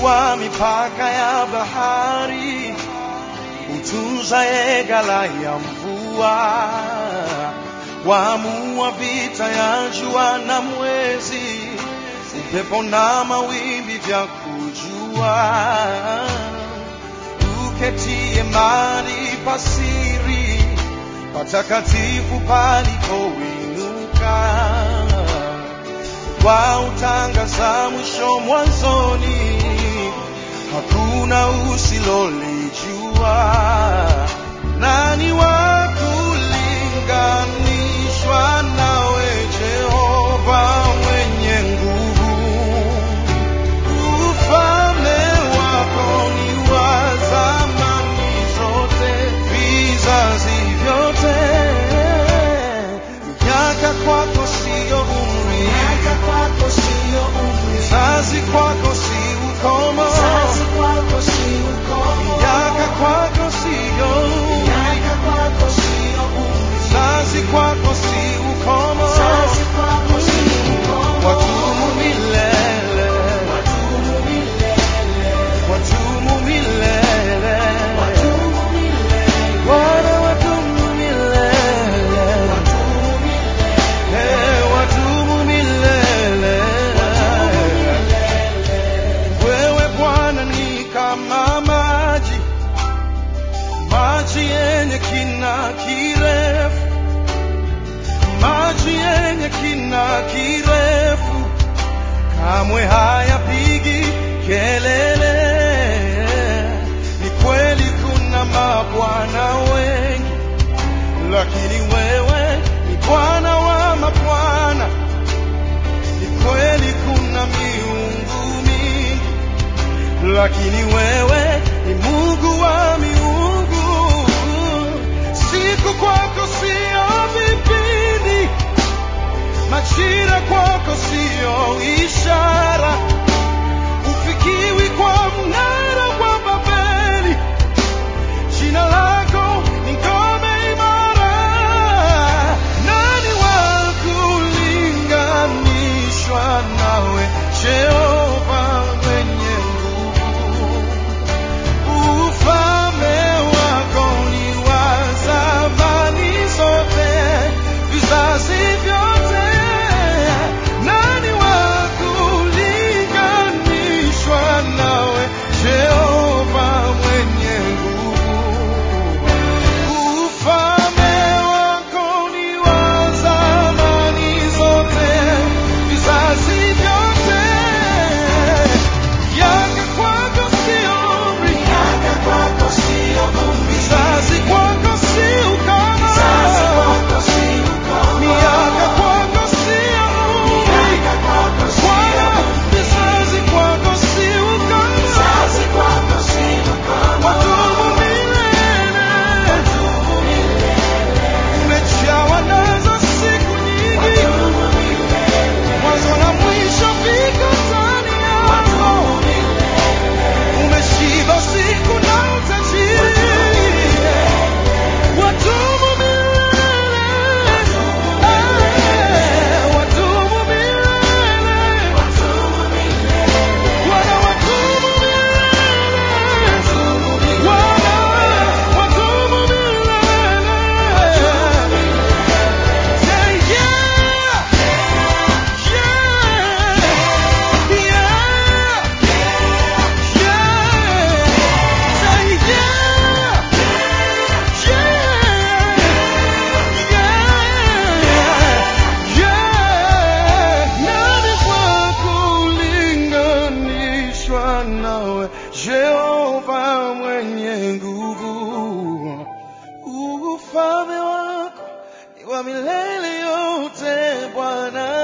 wa mipaka ya bahari, utunzaye ghala ya mvua, waamua vita ya jua na mwezi, upepo na mawimbi vya kujua, uketie mahali pasiri patakatifu palipoinuka wautangaza mwisho mwanzoni, hakuna usilolijua. Nani wa kulinganishwa nawe, Jehova mwenye nguvu? Ufalme wako ni wa zamani zote, vizazi vyote. Miaka kwako siyo umri, Miaka kwako sio umri, Kizazi kwako si ukomo, kizazi kwako si ukomo. miaka kwako siyo, Miaka kwako sio umri, kizazi kwako si ukomo, kizazi kwako si ukomo. watumu milele, Wadumu milele, watumu milele, wadumu milele, Bwana watumu milele, wadumu milele, Eh, watumu milele. Wewe Bwana ni kama maji, maji yenye kina kirefu, maji yenye kina kirefu, kamwe hayapigi kelele. Ni kweli kuna mabwana wengi, lakini wewe ni Bwana wa mabwana. Ni kweli kuna miungu mingi, lakini wewe ni Mungu wa miungu. Siku kwako sio vipindi, majira kwako sio ishara, ufikiwi kwa mnara wa Babeli. Jina lako ni ngome imara. Nani wa kulinganishwa nawe, Jehova mwenye nguvu? Ufalme wako ni wa zamani zote, vizazi vyote. Nani wa kulinganishwa nawe, Jehova mwenye nguvu? Ufalme wako ni wa zamani zote, vizazi vyote. Miaka kwako sio umri, miaka kwako sio umri, vizazi kwako si ukoma. kizazi kwako si ukomo. Miaka kwako sio umri, Miaka kwako sio Bwana, umri, vizazi kwako si ukoma. kizazi kwako si ukomo. Wadumu milele, Wadumu milele, umejawa nazo siku nyingi, wadumu milele, mwanzo na mwisho viko ndani yako. wadumu milele, Umeshiba siku na utajiri, wadumu milele, Eh, wadumu milele, wadumu milele, Bwana wadumu milele, Bwana wadumu milele. Say yeah, yeah, yeah, yeah. Say yeah, yeah, yeah. Nani wa kulinganishwa nawe, Jehova mwenye nguvu? Ufalme wako ni wa milele yote, Bwana.